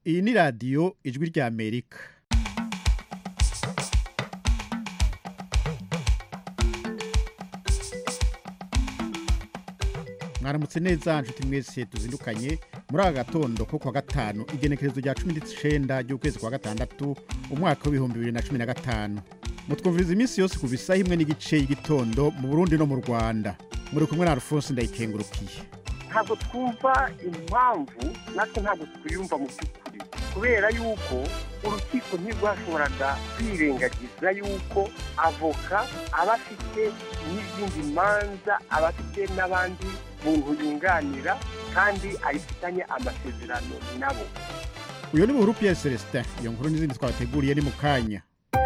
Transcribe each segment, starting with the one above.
iyi ni radiyo ijwi rya amerika mwaramutse neza nshuti mwese tuzindukanye muri aka gatondo ko kuwa gatanu igenekerezo rya cumi n'icenda ry'ukwezi kwa gatandatu umwaka w'ibihumbi bibiri na cumi na gatanu mutwumviriza iminsi yose kuva isaha imwe n'igice y'igitondo mu burundi no mu rwanda muri kumwe na alphonse ndayikengurukiye ntabwo twumva impamvu natwe ntabwo twiyumva mu by'ukuri kubera yuko urukiko ntirwashoboraga kwirengagiza yuko avoka aba afite n'izindi manza aba afite n'abandi muntu yunganira kandi ayifitanye amasezerano nabo uyu ni buhuru pierre celestin iyo nkuru n'izindi twabateguriye ni mu kanya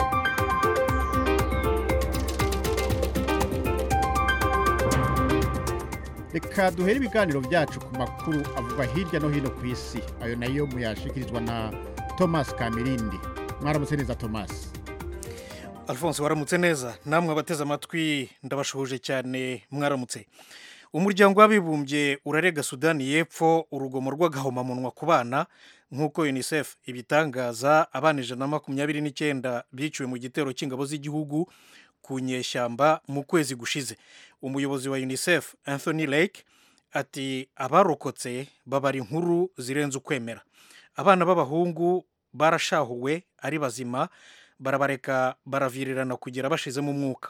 reka duhere ibiganiro byacu ku makuru avugwa hirya no hino ku isi ayo nayo muyashikirizwa na thomas kamirindi mwaramutse neza thomas alphonse waramutse neza namwe abateze amatwi ndabashohoje cyane mwaramutse umuryango w'abibumbye urarega sudani y'epfo urugomo rw'agahomamunwa ku bana nk'uko unicef ibitangaza abana ijana na makumyabiri n'icyenda biciwe mu gitero cy'ingabo z'igihugu ku nyeshyamba mu kwezi gushize umuyobozi wa unicef anthony lake ati abarokotse babara inkuru zirenze ukwemera abana b'abahungu barashahuwe ari bazima barabareka baravirirana kugera bashizemo umwuka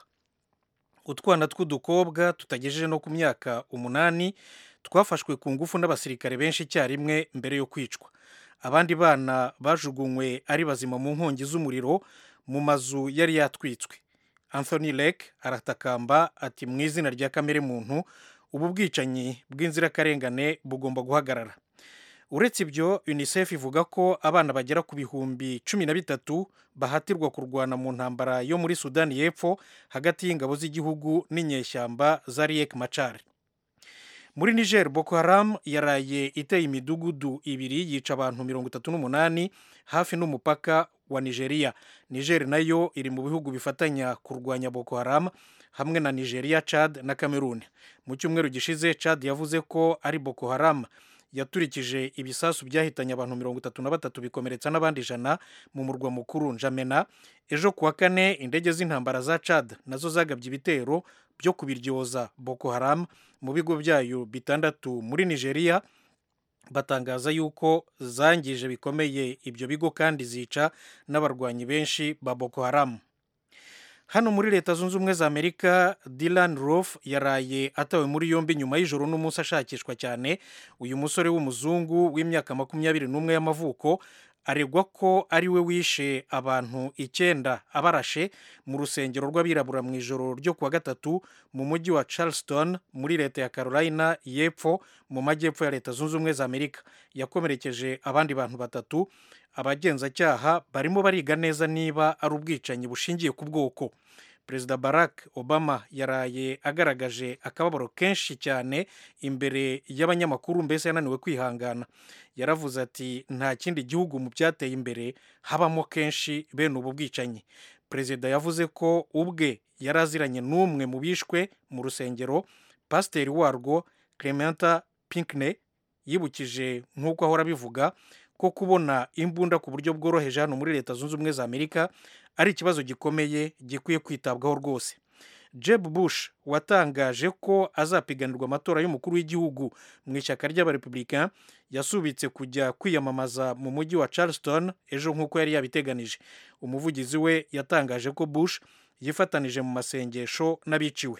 utwana tw'udukobwa tutagejeje no ku myaka umunani twafashwe ku ngufu n'abasirikare benshi icyarimwe mbere yo kwicwa abandi bana bajugunywe ari bazima mu nkongi z'umuriro mu mazu yari yatwitswe anthony lake aratakamba ati mu izina rya kamere muntu ubu bwicanyi bw'inzirakarengane bugomba guhagarara uretse ibyo unicef ivuga ko abana bagera ku bihumbi cumi na bitatu bahatirwa kurwana mu ntambara yo muri sudani y'epfo hagati y'ingabo z'igihugu n'inyeshyamba za riek machar muri niger boko haram yaraye iteye imidugudu ibiri yica abantu mirongo itatu n'umunani hafi n'umupaka wa nigeria niger nayo iri mu bihugu bifatanya kurwanya boko haram hamwe na nigeria chad na cameroon mu cyumweru gishize chad yavuze ko ari boko haram yaturikije ibisasu byahitanye abantu mirongo itatu na batatu bikomeretsa n'abandi ijana mu murwa mukuru njamena ejo kuwa kane indege z'intambara za chad nazo zagabye ibitero byo kubiryoza boko haram mu bigo byayo bitandatu muri nigeria batangaza yuko zangije bikomeye ibyo bigo kandi zica n'abarwanyi benshi ba boko haram hano muri leta zunze ubumwe za amerika Dylan Roof yaraye atawe muri yombi nyuma y'ijoro n'umunsi ashakishwa cyane uyu musore w'umuzungu w'imyaka makumyabiri n'umwe y'amavuko aregwa ko ari we wishe abantu icyenda abarashe mu rusengero rw'abirabura mu ijoro ryo kuwa gatatu mu mujyi wa charleston muri leta ya carolina y'epfo mu majyepfo ya leta zunze ubumwe za amerika yakomerekeje abandi bantu batatu abagenzacyaha barimo bariga neza niba ari ubwicanyi bushingiye ku bwoko perezida barack obama yaraye agaragaje akababaro kenshi cyane imbere y'abanyamakuru mbese yananiwe kwihangana yaravuze ati nta kindi gihugu mu byateye imbere habamo kenshi bene ubu bwicanyi perezida yavuze ko ubwe yari aziranye n'umwe mu bishwe mu rusengero pasiteri warwo clementa pinkney yibukije nk'uko ahora abivuga ko kubona imbunda ku buryo bworoheje hano muri leta zunze ubumwe za amerika ari ikibazo gikomeye gikwiye kwitabwaho rwose jeb bush watangaje ko azapiganirwa amatora y'umukuru w'igihugu mu ishyaka ry'abarepublika yasubitse kujya kwiyamamaza mu mujyi wa charleston ejo nk'uko yari yabiteganije umuvugizi we yatangaje ko bush yifatanije mu masengesho n'abiciwe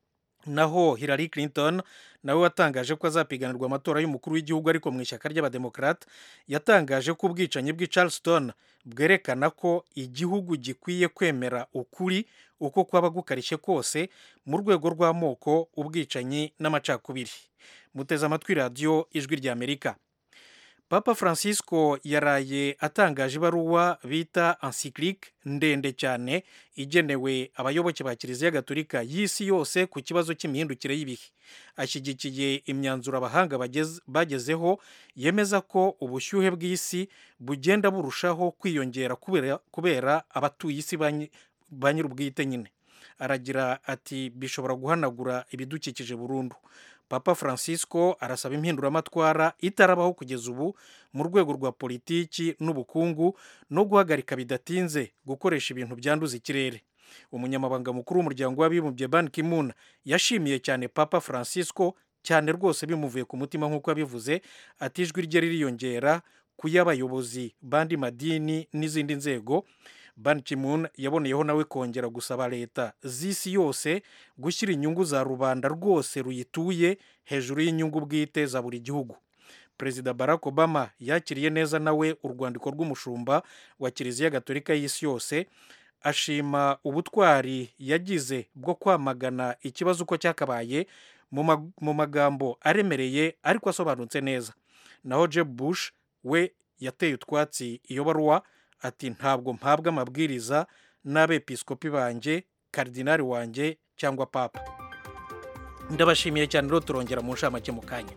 naho Hillary Clinton nawe watangaje ko azapiganirwa amatora y'umukuru w'igihugu ariko mu ishyaka ry'abademokarate yatangaje ko ubwicanyi bw'i Charleston bwerekana ko igihugu gikwiye kwemera ukuri uko kwaba gukarishye kose mu rwego rw'amoko ubwicanyi n'amacakubiri muteze amatwi radiyo ijwi rya amerika papa francisco yaraye atangaje ibaruwa bita encyclique ndende cyane igenewe abayoboke ba kiliziya gatolika y'isi yose ku kibazo cy'imihindukire y'ibihe ashyigikiye imyanzuro abahanga bagezeho yemeza ko ubushyuhe bw'isi bugenda burushaho kwiyongera kubera abatuye isi ba nyir'ubwite nyine aragira ati bishobora guhanagura ibidukikije burundu papa francisco arasaba impinduramatwara itarabaho kugeza ubu mu rwego rwa politiki n'ubukungu no guhagarika bidatinze gukoresha ibintu byanduza ikirere umunyamabanga mukuru w'umuryango w'abibumbye ban ki-moon yashimiye cyane papa francisco cyane rwose bimuvuye ku mutima nk'uko yabivuze ati ijwi rye ririyongera ku y'abayobozi bandi madini n'izindi nzego ban ki-moon yaboneyeho nawe kongera gusaba leta z'isi yose gushyira inyungu za rubanda rwose ruyituye hejuru y'inyungu bwite za buri gihugu perezida barack obama yakiriye neza nawe urwandiko rw'umushumba wa kiliziya gatolika y'isi yose ashima ubutwari yagize bwo kwamagana ikibazo uko cyakabaye mu magambo aremereye ariko asobanutse neza naho jeb bush we yateye utwatsi iyo baruwa ati ntabwo mpabwa amabwiriza n'abepiskopi banjye karidinari wanjye cyangwa papa ndabashimiye cyane rero turongera mu nshamake mu kanya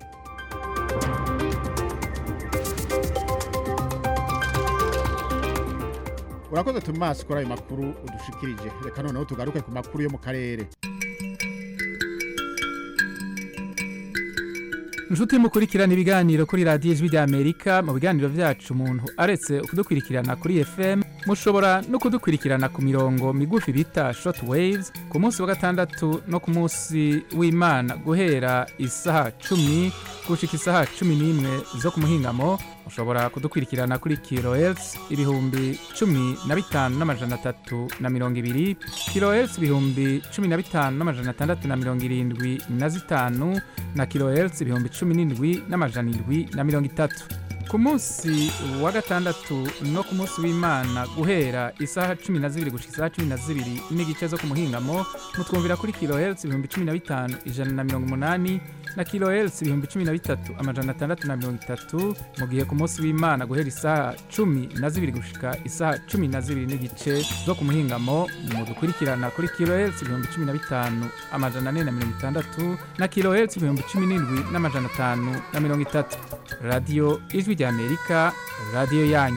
urakoze tumasi kuri ayo makuru udushikirije reka noneho tugaruke ku makuru yo mu karere inshuti mukurikirana ibiganiro kuri radiyo ijwi ry'amerika mu biganiro byacu umuntu aretse kudukurikirana kuri fm mushobora no kudukurikirana ku mirongo migufi bita short waves ku munsi wa gatandatu no ku munsi w'imana guhera isaha cumi gushika isaha cumi n'imwe zo ku muhingamo mushobora kudukurikirana kuri kilohertz ibihumbi cumi na bitanu n'amajana atatu na mirongo ibiri kilohertz ibihumbi cumi na bitanu n'amajana atandatu na mirongo irindwi na zitanu na kilohertz ibihumbi cumi n'indwi n'amajana indwi na mirongo itatu ku munsi wa gatandatu no ku munsi w'imana guhera isaha cumi na zibiri gushika isaha cumi na zibiri n'igice zo ku muhingamo mutwumvira kuri kilohertz ibihumbi cumi na bitanu ijana na mirongo umunani na kilohertz ibihumbi cumi na bitatu amajana atandatu na mirongo itatu mu gihe ku munsi w'imana guhera isaha cumi na zibiri gushika isaha cumi na zibiri n'igice zo ku muhingamo mudukurikirana kuri kilohertz ibihumbi cumi na bitanu amajana ane na mirongo itandatu na kilohertz ibihumbi cumi n'indwi n'amajana atanu na mirongo itatu radiyo ijwi ry'amerika radiyo yanyu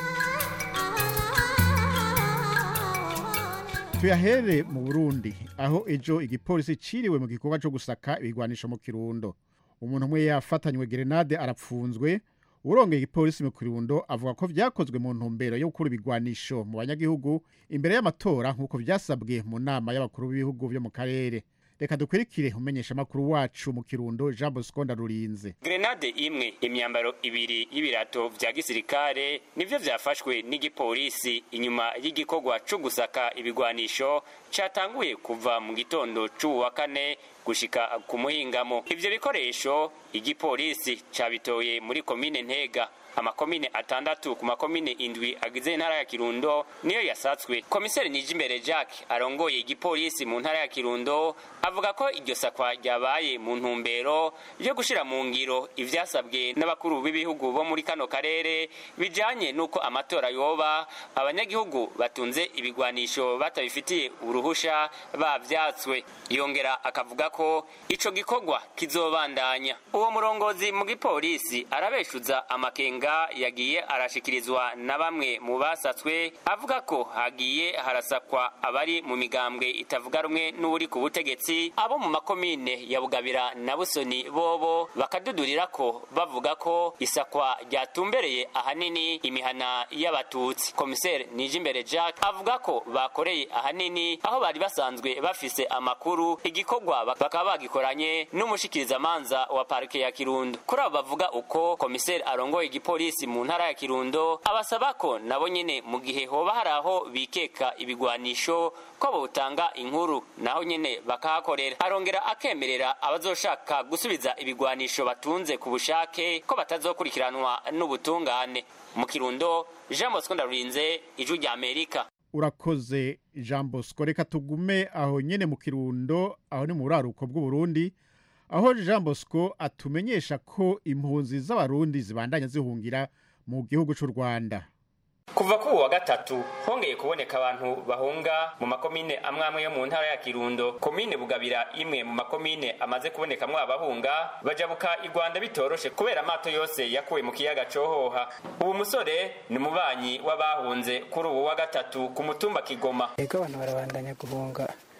tuyahere mu burundi aho ejo igipolisi ciriwe mu gikorwa cyo gusaka ibigwanisho mu kirundo umuntu umwe yafatanywe gerenade arapfunzwe urongeye igipolisi mu kirundo avuga ko vyakozwe mu ntumbero yo gukura ibigwanisho mu banyagihugu imbere y'amatora nk'uko vyasabwe mu nama y'abakuru b'ibihugu vyo mu karere reka dukurikire umenyesha amakuru wacu mu kirundo jean bosco ndarurinze grenade imwe imyambaro ibiri y'ibirato vya gisirikare nivyo vyafashwe n'igipolisi inyuma y'igikorwa co gusaka ibigwanisho catanguye kuva mu gitondo c'uwu wa kane gushika ku muhingamo ivyo bikoresho igipolisi cabitoye muri komine ntega amakomine atandatu ku makomine indwi agize intara ya kirundo niyo yasatswe komiseri nijimbere jack arongoye igipolisi mu ntara ya kirundo avuga ko iryo sakwa ryabaye mu ntumbero yo gushira mu ngiro ivyasabwe n'abakuru b'ibihugu bo muri kano karere bijanye n'uko amatora yoba abanyagihugu batunze ibigwanisho batabifitiye uruhusha bavyatswe yongera akavuga ko ico gikorwa kizobandanya uwo murongozi mu gipolisi arabeshuza amakenga yagiye arashikirizwa na bamwe mu basatswe avuga ko hagiye harasakwa abari mu migambwe itavuga rumwe n'uri ku butegetsi abo mu makomine ya bugabira na busoni bobo bakadudurira ko bavuga ko isakwa ryatumbereye ahanini imihana y'abatutsi komiseri nijimbere jack avuga ko bakoreye ahanini aho bari basanzwe bafise amakuru igikorwa bakaba bagikoranye n'umushikirizamanza wa parike ya kirundo kuri abo bavuga uko komiseri arongoye igipolisi mu ntara ya kirundo abasaba ko nabo nyene mu gihe hoba hari aho bikeka ibigwanisho ko botanga inkuru naho nyene bakahakorera arongera akemerera abazoshaka gusubiza ibigwanisho batunze ku bushake ko batazokurikiranwa n'ubutungane mu kirundo jean bosco ndarurinze ijwi rya amerika urakoze jean bosco reka tugume aho nyene mu kirundo aho ni mu buraruko bw'uburundi aho jean bosco atumenyesha ko impunzi z'abarundi zibandanya zihungira mu gihugu cy'u rwanda kuva kuri wa gatatu hongeye kuboneka abantu bahunga mu makomine amwe amwe yo mu ntara ya kirundo komine bugabira imwe mu makomine amaze kubonekamwo abahunga bajabuka i rwanda bitoroshe kubera amato yose yakuwe mu kiyaga cohoha ubu musore ni umubanyi w'abahunze kuri ubu wa gatatu ku mutumba kigoma yego abantu barabandanya guhunga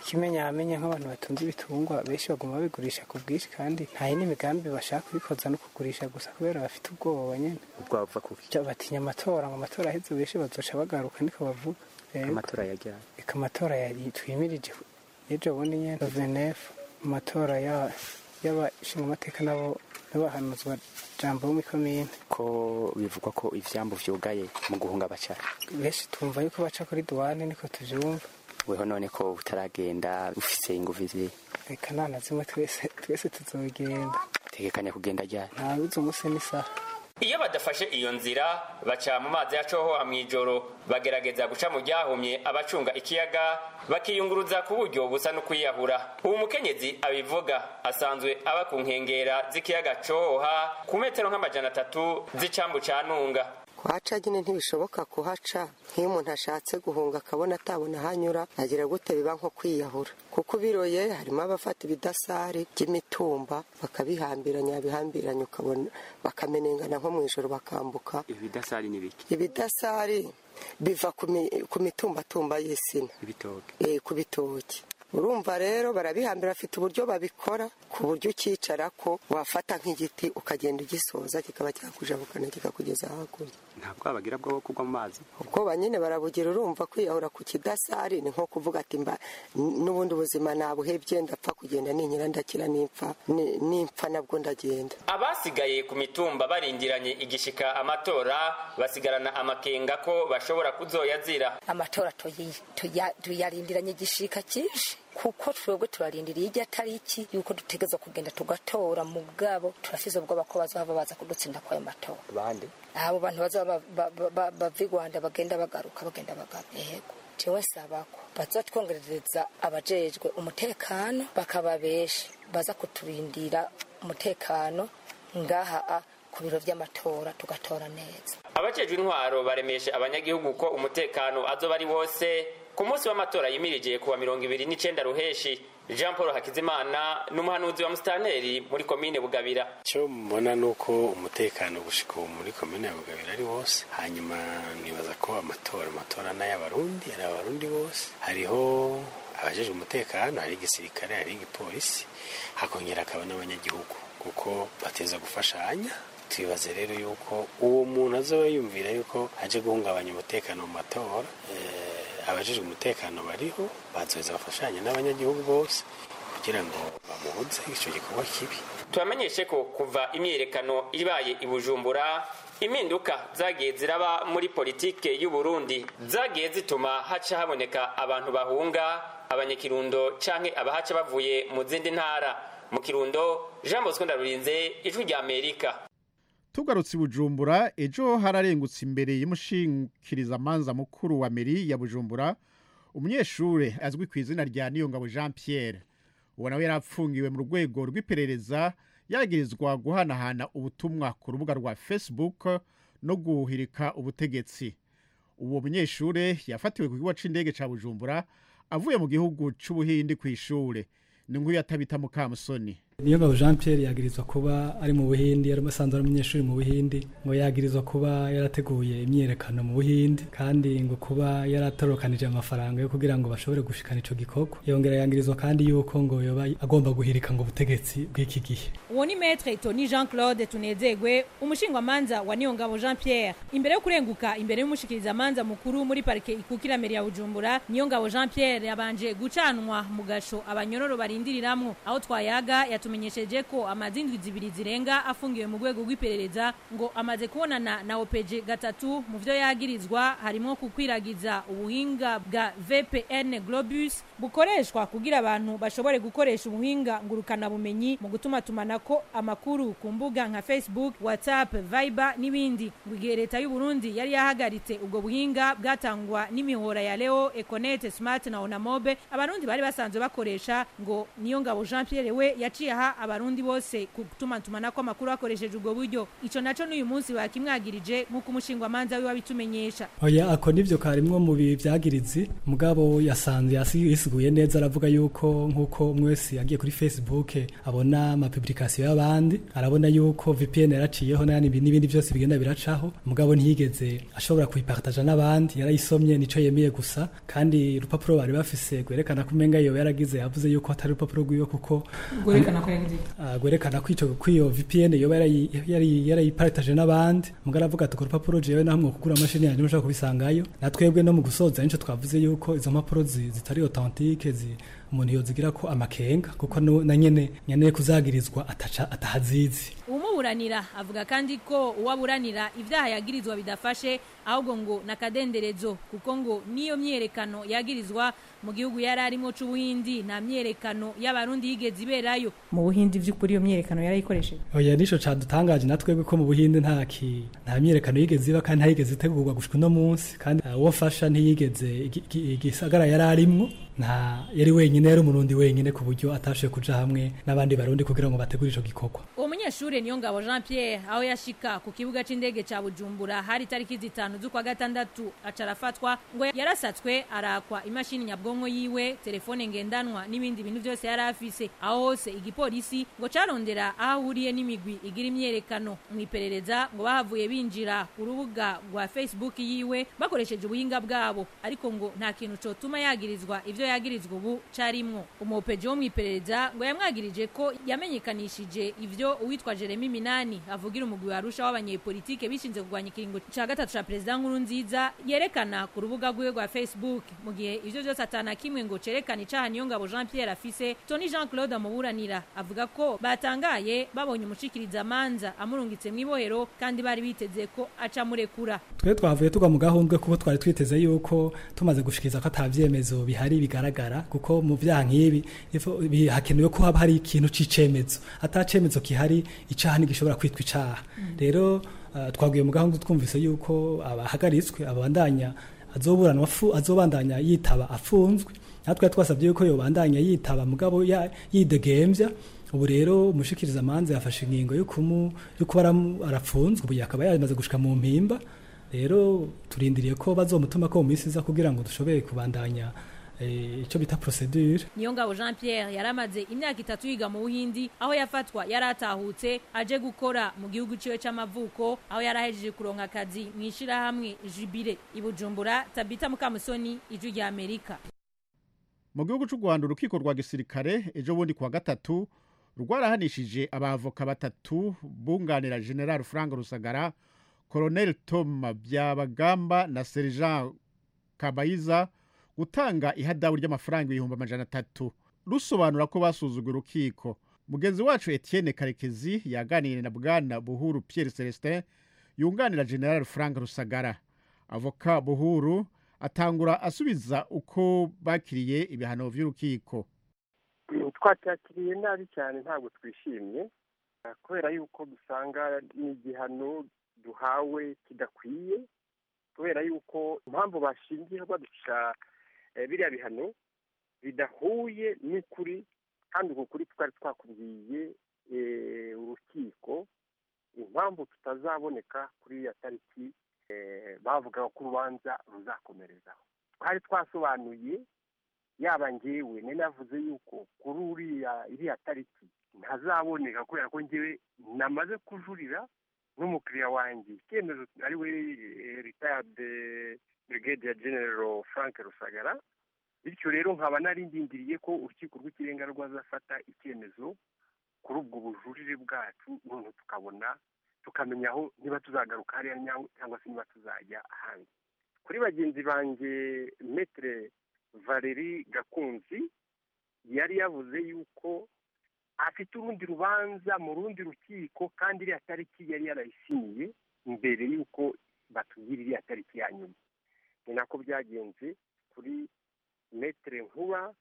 ikimenyamenye nk'abantu batunze ibitungwa benshi baguma babigurisha ku bwinshi kandi nta yindi migambi bashaka kubikoza no kugurisha gusa kubera bafite ubwoba nyine ubwoba buva kuki Bya- batinya amatora ngo amatora aheze benshi bazoca bagaruka niko bavuga Yego. amatora yajyanye reka amatora yari twimirije ejo bundi nyine venefu amatora ya- y'abashingamateka nabo n'abahanuzwa jambo bo muri komine ko bivugwa ko ivyambu vyugaye mu guhunga abacara benshi tumva yuko baca kuri duwane niko tuvyumva weho none ko utaragenda ufise inguvu ziri reka nta na zimwe twese twese tuzogenda tegekanya kugenda ryari nta uzi umunsi n'isaha iyo badafashe iyo nzira baca mu mazi ya cohoha mw'ijoro bagerageza guca mu ryahumye abacunga ikiyaga bakiyunguruza ku buryo busa no kwiyahura uwo mukenyezi abivuga asanzwe aba ku nkengera z'ikiyaga cohoha ku metero nk'amajana atatu z'icambu ca ntunga kuhaca nyine ntibishoboka kuhaca nk'iyo umuntu ashatse guhunga akabona atabona ahanyura agira gute biba nko kwiyahura kuko ubiroye harimo abafata ibidasari by'imitumba bakabihambiranya bihambiranya ukabona bakamenengana nko mu ijoro bakambuka ibidasari ni biki ibidasari biva ku mi- ku mitumbatumba y'isina ibitoke eh, ku bitoki urumva rero barabihambira bafite uburyo babikora ku buryo ukicara ko wafata nk'igiti ukagenda ugisoza kikaba cyakujabukana kikakugeza hakurya nta bwoba bagira bwo kugwa mu mazi ubwoba nyine barabugira urumva kwiyahura ku kidasari ni nko kuvuga ati mba n- n'ubundi buzima nabuhebye ndapfa kugenda ninkira ndakira nimpfa ni- nimpfa nabwo ndagenda abasigaye ku mitumba barindiranye igishika amatora basigarana amakenga ko bashobora kuzoyazira amatora tuyi- tuya- tuyarindiranye igishika cyinshi kuko twebwe turarindiriye ijya tariki yuko dutegerezwa kugenda tugatora mu bwabo turasize ubwoba ko bazaba baza kudutsinda kwayo matora bande abo bantu bazaba ba- ba- ba- bava i rwanda bagenda bagaruka bagenda bagaruka yego jewe nsaba ko bazatwongerereza abajejwe umutekano bakaba benshi baza kuturindira umutekano ngaha a ku biro vy'amatora tugatora neza abajejwe intwaro baremeshe abanyagihugu ko umutekano azoba ari wose ku munsi w'amatora yimirije kuwa mirongo ibiri n'icenda ruheshi jean paul hakizimana n'umuhanuzi wa musitanteri muri komine bugabira icyo mbona ni uko umutekano gushika ubu muri komine ya bugabira ari wose hanyuma nibaza ko amatora amatora n'ay'abarundi ari abarundi bose hariho abajejwe umutekano hari igisirikare hari igipolisi hakongera hakaba n'abanyagihugu kuko bateza gufashanya twibaze rero yuko uwo muntu azoba yumvira yuko aje guhungabanya umutekano mu matora eh, abajejwe umutekano bariho bazoheza bafashanya n'abanyagihugu bose kugira ngo bamubuze icyo gikorwa kibi tubamenyeshe ko kuva imyiyerekano ibaye i bujumbura impinduka zagiye ziraba muri politike y'u Burundi zagiye zituma haca haboneka abantu bahunga abanyakirundo canke abahaca bavuye mu zindi ntara mu kirundo jean bosco ndarurinze ijwi rya amerika tugarutse i bujumbura ejo hararengutse imbere y'umushingikirizamanza mukuru wa meri ya bujumbura umunyeshuri azwi ku izina rya niyongabo jean pierre uwo nawe yari apfungiwe mu rwego rw'iperereza yagirizwa guhanahana ubutumwa ku rubuga rwa facebook no guhirika ubutegetsi uwo munyeshuri yafatiwe ku kigo c'indege ca bujumbura avuye mu gihugu c'ubuhindi ku ishure ni nkuru yatabita mukamusoni niyo ngabo jean pierre yagirizwa kuba ari mu buhindi yari asanzwe ari umunyeshuri mu buhindi ngo yagirizwa kuba yarateguye imyiyerekano mu buhindi kandi ngo kuba yaratorokanije amafaranga yo kugira ngo bashobore gushikana ico gikorwa yongera yangirizwa kandi yuko ngo yoba agomba guhirika ngo ubutegetsi bw'iki gihe uwo ni metre tony jean claude tunezegwe umushingwamanza wa niyongabo jean pierre imbere yo kurenguka imbere y'umushikirizamanza mukuru muri parike ikukira mbere ya bujumbura niyongabo jean pierre yabanje gucanwa mu gasho abanyororo barindiriramwo aho twayaga yatumenyesheje ko amazindwi zibiri zirenga afungiwe mu rwego rw'iperereza ngo amaze kubonana na opeje gatatu mu vyo yagirizwa harimo kukwiragiza ubuhinga bwa vpn globus bukoreshwa kugira abantu bashobore gukoresha ubuhinga ngurukanabumenyi mu gutuma tumanako amakuru ku mbuga nka facebook whatsapp viber n'ibindi ngo igihe leta y'u burundi yari yahagaritse ubwo buhinga bwatangwa n'imihora ya leo econet smart na onamobe abarundi bari basanzwe bakoresha ngo niyo ngabo jean pierre we yaciye yaha abarundi bose ku gutumatumanako amakuru hakoresheje ubwo buryo ico naco n'uyu munsi bakimwagirije nk'uko umushingwamanza wiwe abitumenyesha oya ako nivyo karimwo mu bibi vyagirizi mugabo yasanze yasi- yisiguye neza aravuga yuko nk'uko umwe wese yagiye kuri facebook abona amapublikasiyo y'abandi arabona yuko vpn yaraciyeho n'ayandi n'ibindi byose bigenda biracaho mugabo ntiyigeze ashobora kuyipartaja n'abandi yarayisomye nico yemeye gusa kandi urupapuro bari bafise rwerekana ko umenga iyo yaragize yavuze yuko atari urupapuro rwiwe kuko Rwerekana ko yagize iki? Ah, gwerekana ko ico ko iyo VPN yoba yarayi- yari yarayipartaje n'abandi mugara avuga ati ko rupapuro jewe namwe kugura amashini yanjye mushaka kubisangayo natwebwe no mu gusoza nico twavuze yuko izo mpapuro zi- zitari authentique zi umuntu yozigira ko amakenga kuko no- na nyene nyene kuzagirizwa ataca atahazizi umuburanira avuga kandi ko uwaburanira ibyaha yagirizwa bidafashe ahubwo ngo nakadenderezo kuko ngo niyo myerekano yagirizwa mu gihugu yari arimo c'ubuhindi nta myerekano y'abarundi yigeze iberayo mu buhindi vy'ukuri iyo myerekano yarayikoresheje oya nico cadutangaje natwebwe ko mu buhinde nta ki nta myerekano yigeze iba kandi ntayigeze itegurwa gushika uno munsi kandi uh, uwo mfasha ntiyigeze igi- igi- igisagara yari arimwo nta yari wenyine yari umurundi wenyine ku buryo atashoboye kuja hamwe n'abandi barundi kugira ngo bategure ico gikorwa uwo munyeshure niyo ngabo jean pierre aho yashika ku kibuga c'indege ca bujumbura hari itariki zitanu z'ukwa gatandatu aca arafatwa ngo yarasatswe arakwa imashini nyabwonko yiwe telefone ngendanwa n'ibindi bintu vyose yari afise aho hose igipolisi ngo carondera aho ahuriye n'imigwi igira imyerekano mw'iperereza ngo bahavuye binjira ku rubuga rwa facebook yiwe bakoresheje ubuhinga bwabo ariko ngo nta kintu cotuma yagirizwa ivyo yagirizwa ubu carimwo umupeji wo mw'iperereza ngo yamwagirije ko yamenyekanishije ivyo uwitwa Jeremy Minani avugira umugwi wa Arusha w'abanyepolitike bishinze kurwanya ikiringo ca gatatu ca perezida nkuru nziza yerekana ku rubuga rwiwe rwa Facebook mu gihe ivyo vyose atana kimwe ngo cerekana icaha niyo ngabo Jean Pierre afise Tony Jean Claude amuburanira avuga ko batangaye babonye umushikiriza amanza amurungitse mw'ibohero kandi bari biteze ko aca murekura twe twavuye tugwa mu gahundwe kuko twari twiteze yuko tumaze gushikiriza ko ata vyemezo bihari bigaragara kuko mu vyaha nk'ibi ifo- bi- hakenewe ko haba hari ikintu c'icemezo ata cemezo kihari icaha ntigishobora kwitwa icaha rero uh, twaguye mu gahundwe twumvise yuko abahagaritswe abandanya azoburanwa afu- azobandanya yitaba afunzwe natwe twasabye yuko yobandanya yitaba mugabo ya- yidegemvya ubu rero umushikiriza amanza yafashe ingingo yo kumu yo kuba aramu- arafunzwe ubu yakaba yamaze gushika mu mpimba rero turindiriye ko bazomutuma ko mu minsi iza kugira ngo dushobore kubandanya eh, ico bita procedure niyo ngabo jean pierre yaramaze imyaka itatu yiga mu buhindi aho yafatwa yari atahutse aje gukora mu gihugu ciwe c'amavuko aho yari ahejeje kuronka akazi mu ishirahamwe jubile i bujumbura tabita mukamusoni ijwi rya amerika mu gihugu cy'u rwanda urukiko rwa gisirikare ejo bundi kuwa gatatu rwarahanishije abavoka batatu bunganira general frank rusagara colonel tom byabagamba na sergent kabayiza gutanga ihadabu ry'amafaranga ibihumbi amajana atatu rusobanura ko basuzuguye urukiko mugenzi wacu etienne karekezi yaganiriye na bwana buhuru pierre celestin yunganira general frank rusagara avoka buhuru atangura asubiza uko bakiriye ibihano by'urukiko twacyakiriye nabi cyane ntabwo twishimye ah, kubera yuko dusanga ni igihano duhawe kidakwiye kubera yuko impamvu bashingiye baduca eh, biriya bihano bidahuye n'ukuri kandi uko kuri twari twakubwiye eh, urukiko impamvu tutazaboneka kuri iriya tariki eh, bavugaga ko urubanza ruzakomerezaho twari twasobanuye yaba ngewe ni navuze yuko kuri uriya iriya tariki ntazaboneka kubera ko ngewe namaze kujurira n'umukiriya wanjye icyemezo ari we ritayade brigade general frank rusagara bityo rero nkaba narindindiriye ko urukiko rw'ikirenga rwazafata icyemezo kuri ubwo bujurire bwacu none tukabona tukamenya aho niba tuzagaruka hariya nya- cyangwa se niba tuzajya ahandi kuri bagenzi banjye metere valeri gakunzi yari yavuze yuko afite urundi rubanza mu rundi rukiko kandi iriya tariki yari yarayisiniye mbere y'uko batubwira iriya tariki ya nyuma ni nako byagenze kuri metere nkuba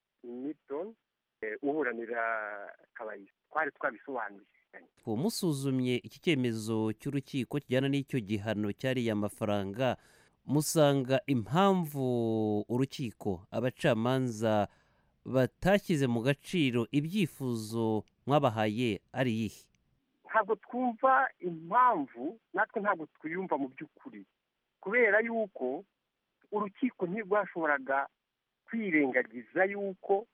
milton eh, uburanira kabayisi twari twabisobanuye uwo musuzumye iki cyemezo cy'urukiko kijyana n'icyo gihano cyariye amafaranga musanga impamvu urukiko abacamanza batashyize mu gaciro ibyifuzo mwabahaye ari iyihe ntabwo twumva impamvu natwe ntabwo twiyumva mu by'ukuri kubera yuko urukiko ntirwashoboraga kwirengagiza yuko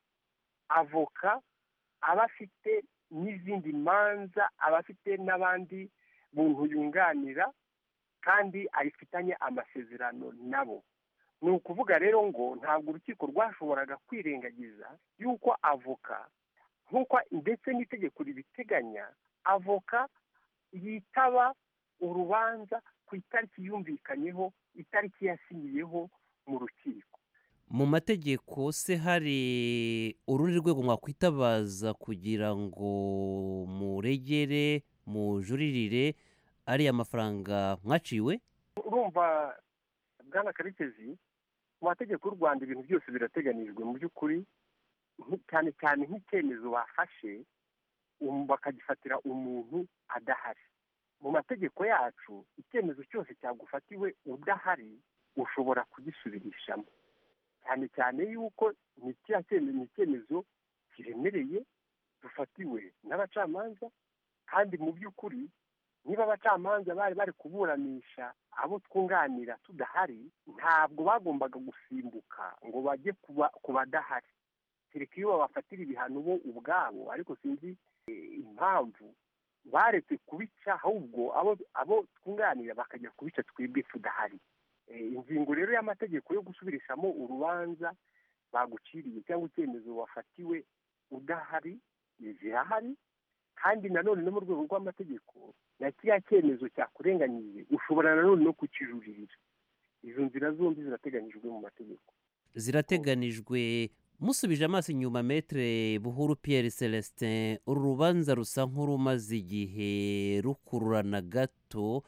avoka aba afite n'izindi manza aba afite n'abandi muntu yunganira kandi ayifitanye amasezerano nabo ni ukuvuga rero ngo ntabwo urukiko rwashoboraga kwirengagiza yuko avoka nk'uko ndetse n'itegeko ribiteganya avoka yitaba urubanza ku itariki yumvikanyeho itariki yasinyiyeho mu rukiko mu mategeko se hari urundi rwego mwakwitabaza kugira ngo muregere mujuririre ariya mafaranga mwaciwe urumva bwana karekezi mu mategeko y'u rwanda ibintu byose birateganijwe mu by'ukuri cyane cyane nk'icyemezo bafashe bakagifatira umuntu adahari mu mategeko yacu icyemezo cyose cyagufatiwe udahari ushobora kugisubirishamo cyane cyane yuko ni icyemezo kiremereye dufatiwe n'abacamanza kandi mu by'ukuri niba abacamanza bari bari kuburanisha abo twunganira tudahari ntabwo bagombaga gusimbuka ngo bajye ku badahari kereka iyo babafatira ibihano bo ubwabo ariko sinzi impamvu baretse kubica ahubwo abo twunganira bakajya kubica twebwe tudahari ingingo rero y'amategeko yo gusubirishamo urubanza baguciriye cyangwa icyemezo wafatiwe udahari zirahari kandi nanone no mu rwego rw'amategeko na kiriya cyemezo cyakurenganyije ushobora nanone no kukijuririra izo nzira zombi zirateganyijwe mu mategeko zirateganijwe musubije amaso inyuma metere buhuru Pierre celestin uru rubanza rusa nk'urumaze igihe rukururana gato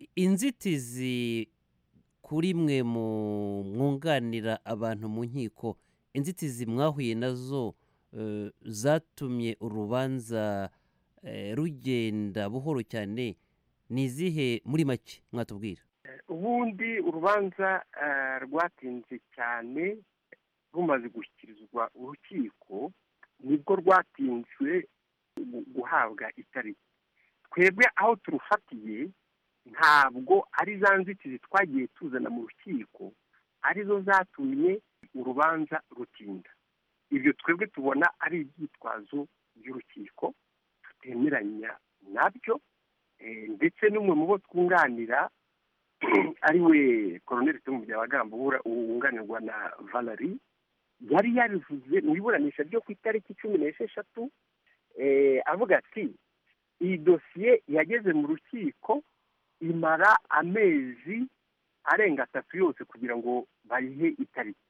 inzitizi kuri mwe mu mwunganira abantu mu nkiko inzitizi mwahuye nazo zatumye urubanza rugenda buhoro cyane ni izihe muri make mwatubwira ubundi urubanza rwatinze cyane rumaze gushyikirizwa urukiko nibwo rwatinzwe guhabwa itariki twebwe aho turufatiye ntabwo ari za nzitizi twagiye tuzana mu rukiko arizo zatumye urubanza rutinda ibyo twebwe tubona ari ibyitwazo by'urukiko tutemeranya nabyo ndetse n'umwe mu bo twunganira ari we koroneri tomu byabagamba wunganirwa na valeri yari yabivuze mu iburanisha ryo ku itariki cumi n'esheshatu avuga ati iyi dosiye yageze mu rukiko imara amezi arenga atatu yose kugira ngo bayihe itariki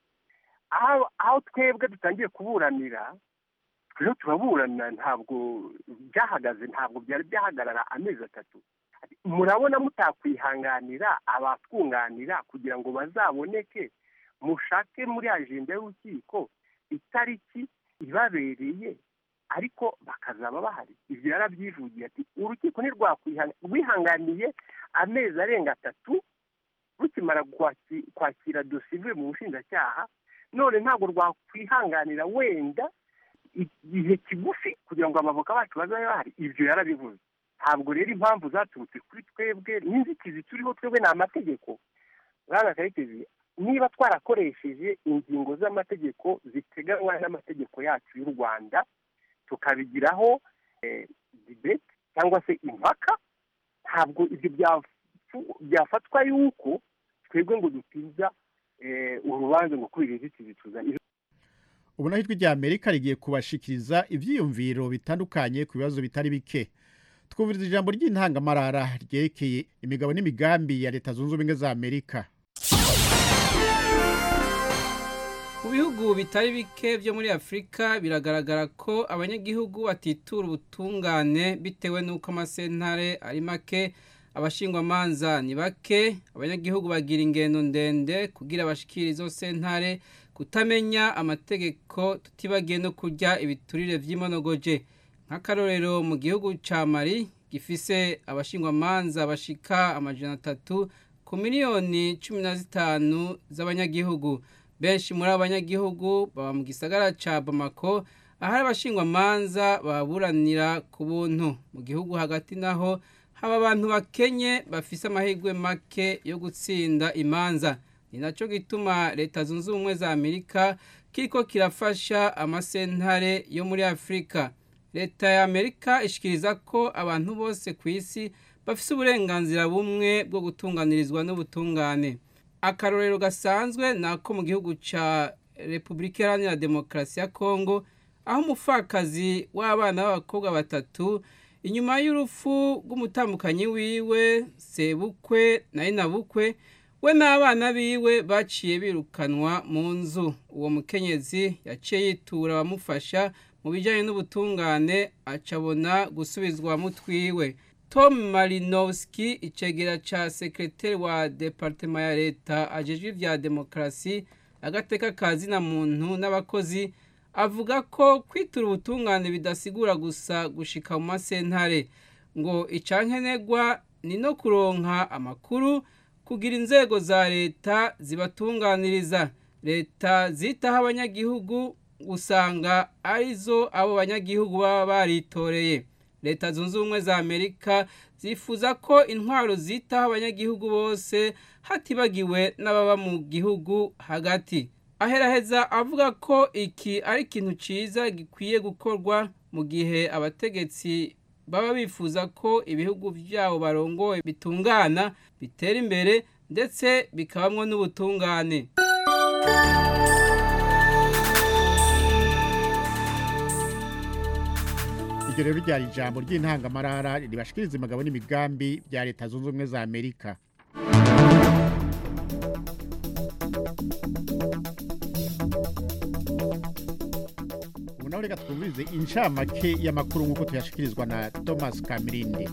aho twebwe dutangiye kuburanira twebwe turaburana ntabwo byahagaze ntabwo byari byahagarara amezi atatu murabona mutakwihanganira abatwunganira kugira ngo bazaboneke mushake muri ajenda y'urukiko itariki ibabereye ariko bakazaba bahari ibyo yarabyivugiye ati urukiko ntirwihanganiye amezi arenga atatu rukimara kwakira dosiye ivuye mu bushinjacyaha none ntabwo rwakwihanganira wenda igihe kigufi kugira ngo abavoka bacu bazabe bahari ibyo yarabivuze ntabwo rero impamvu zaturutse kuri twebwe n'inzitizi turiho twebwe ni amategeko bwana karekezi niba twarakoresheje ingingo z'amategeko ziteganywa n'amategeko yacu y'u rwanda tukabigiraho dibeti cyangwa se impaka ntabwo ibyo byafatwa yuko twebwe ngo dutiza urubanza ngo kubera inzitizi tuzana ubu naho ijwi rya amerika rigiye kubashikiriza ibyiyumviro bitandukanye ku bibazo bitari bike twumviriza ijambo ry'intangamarara ryerekeye imigabo n'imigambi ya leta zunze ubumwe za amerika mu bihugu bitari bike byo muri afurika biragaragara ko abanyagihugu batitura ubutungane bitewe n'uko amasentare ari make abashingwamanza ni bake abanyagihugu bagira ingendo ndende kugira bashikire izo sentare kutamenya amategeko tutibagiye no kurya ibiturire by'imonogoje nk'akarorero mu gihugu cya mari gifise abashingwamanza bashika amajana atatu ku miliyoni cumi na zitanu z'abanyagihugu benshi muri abanyagihugu baba mu gisagara ca bamako ahari abashingwamanza baburanira ku buntu mu gihugu hagati naho haba abantu bakenye bafise amahirwe make yo gutsinda imanza ni nacyo gituma leta zunze ubumwe za amerika kiriko kirafasha amasentare yo muri afurika leta ya amerika ishikiriza ko abantu bose ku isi bafise uburenganzira bumwe bwo gutunganirizwa n'ubutungane akarorero gasanzwe ni ako mu gihugu ca repubulika iharanira demokarasi ya kongo aho umupfakazi w'abana b'abakobwa batatu inyuma y'urupfu rw'umutambukanyi wiwe sebukwe na inabukwe we n'abana biwe baciye birukanwa mu nzu uwo mukenyezi yaciye yitura abamufasha mu bijyanye n'ubutungane acabona gusubizwa mutwiwe tom marinowski icegera ca sekreteri wa departema ya leta ajejwe ivya demokarasi agateka ka zina muntu n'abakozi avuga ko kwitura ubutungane bidasigura gusa gushika mu masentare ngo icankenegwa ni no kuronka amakuru kugira inzego za leta zibatunganiriza leta zitaho abanyagihugu usanga arizo abo banyagihugu baba baritoreye leta zunze ubumwe za amerika zifuza ko intwaro zitaho abanyagihugu bose hatibagiwe n'ababa mu gihugu hagati aheraheza avuga ko iki ari ikintu cyiza gikwiye gukorwa mu gihe abategetsi baba bifuza ko ibihugu byabo barongoye bitungana bitera imbere ndetse bikabamwo n'ubutungane iryo rero ryari ijambo ry'intangamarara ribashikiriza imigabo n'imigambi bya leta zunze ubumwe za amerika ubu nawe reka twumvirize incamake y'amakuru nk'uko tuyashikirizwa na thomas kamirindi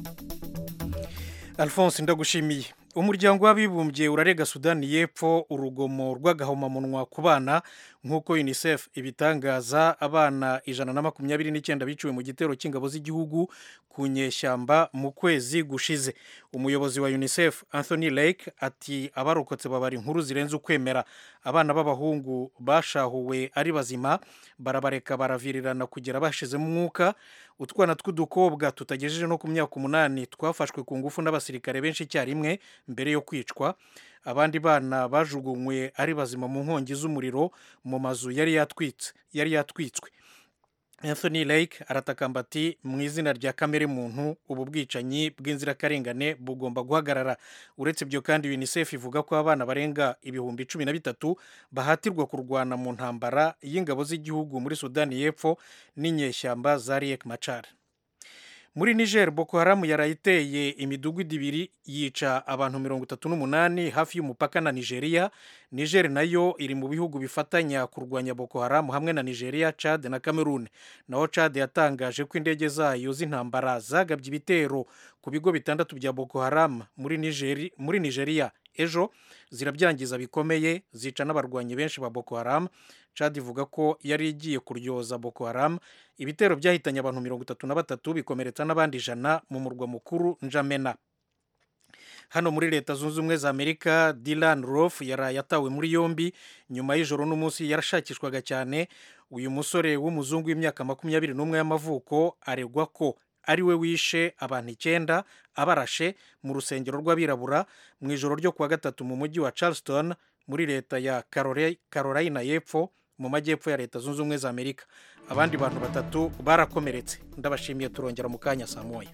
alphonse ndagushimiye umuryango w'abibumbye urarega sudani y'epfo urugomo rw'agahomamunwa ku bana nk'uko unicef ibitangaza abana ijana na makumyabiri n'icyenda biciwe mu gitero cy'ingabo z'igihugu ku nyeshyamba mu kwezi gushize umuyobozi wa unicef anthony lake ati abarokotse babara inkuru zirenze ukwemera abana b'abahungu bashahuwe ari bazima barabareka baravirirana kugera bashizemo umwuka utwana tw'udukobwa tutagejeje no ku myaka umunani twafashwe ku ngufu n'abasirikare benshi icyarimwe mbere yo kwicwa abandi bana bajugunywe ari bazima mu nkongi z'umuriro mu mazu yari yatwitse yari yatwitswe anthony lake aratakamba ati mu izina rya kamere muntu ubu bwicanyi bw'inzirakarengane bugomba guhagarara uretse ibyo kandi unicef ivuga ko abana barenga ibihumbi cumi na bitatu bahatirwa kurwana mu ntambara y'ingabo z'igihugu muri sudani y'epfo n'inyeshyamba za riek machar muri niger boko haramu yarayiteye imidugudu ibiri yica abantu mirongo itatu n'umunani hafi y'umupaka na nigeria niger nayo iri mu bihugu bifatanya kurwanya boko haramu hamwe na nigeria chad na cameroon naho chad yatangaje ko indege zayo z'intambara zagabye ibitero ku bigo bitandatu bya boko haramu muri, Nigeri, muri nigeria ejo zirabyangiza bikomeye zica n'abarwanyi benshi ba boko haramu chad ivuga ko yari igiye kuryoza boko haramu ibitero byahitanye abantu mirongo itatu na batatu bikomeretsa n'abandi ijana mu murwa mukuru njamena hano muri leta zunze ubumwe za amerika dilan rof yaraye atawe muri yombi nyuma y'ijoro n'umunsi yarashakishwaga cyane uyu musore w'umuzungu w'imyaka makumyabiri n'umwe y'amavuko aregwa ko ari we wishe abantu icyenda abarashe mu rusengero rw'abirabura mu ijoro ryo kuwa gatatu mu mujyi wa charleston muri leta ya carolina y'epfo mu majyepfo ya leta zunze ubumwe za amerika abandi bantu batatu barakomeretse ndabashimiye turongera mu kanya saa moya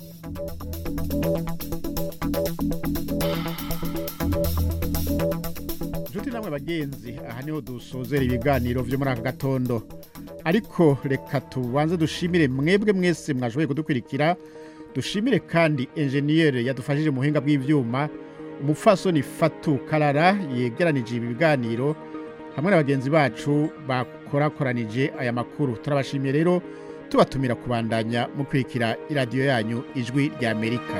inshuti namwe bagenzi aha niho dusozera ibiganiro byo muri aka gatondo ariko reka tubanze dushimire mwebwe mwese mwashoboye kudukurikira dushimire kandi enjeniyeri yadufashije mu buhinga bw'ibyuma umupfasoni fatu karara yegeranije ibi biganiro hamwe na bagenzi bacu bakorakoranije aya makuru turabashimiye rero tubatumira kubandanya mukurikira iradiyo yanyu ijwi rya amerika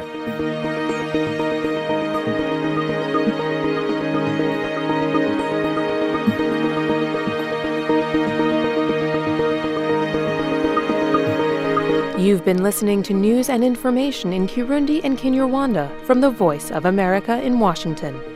You've been listening to news and information in Kirundi and Kinyarwanda from the Voice of America in Washington.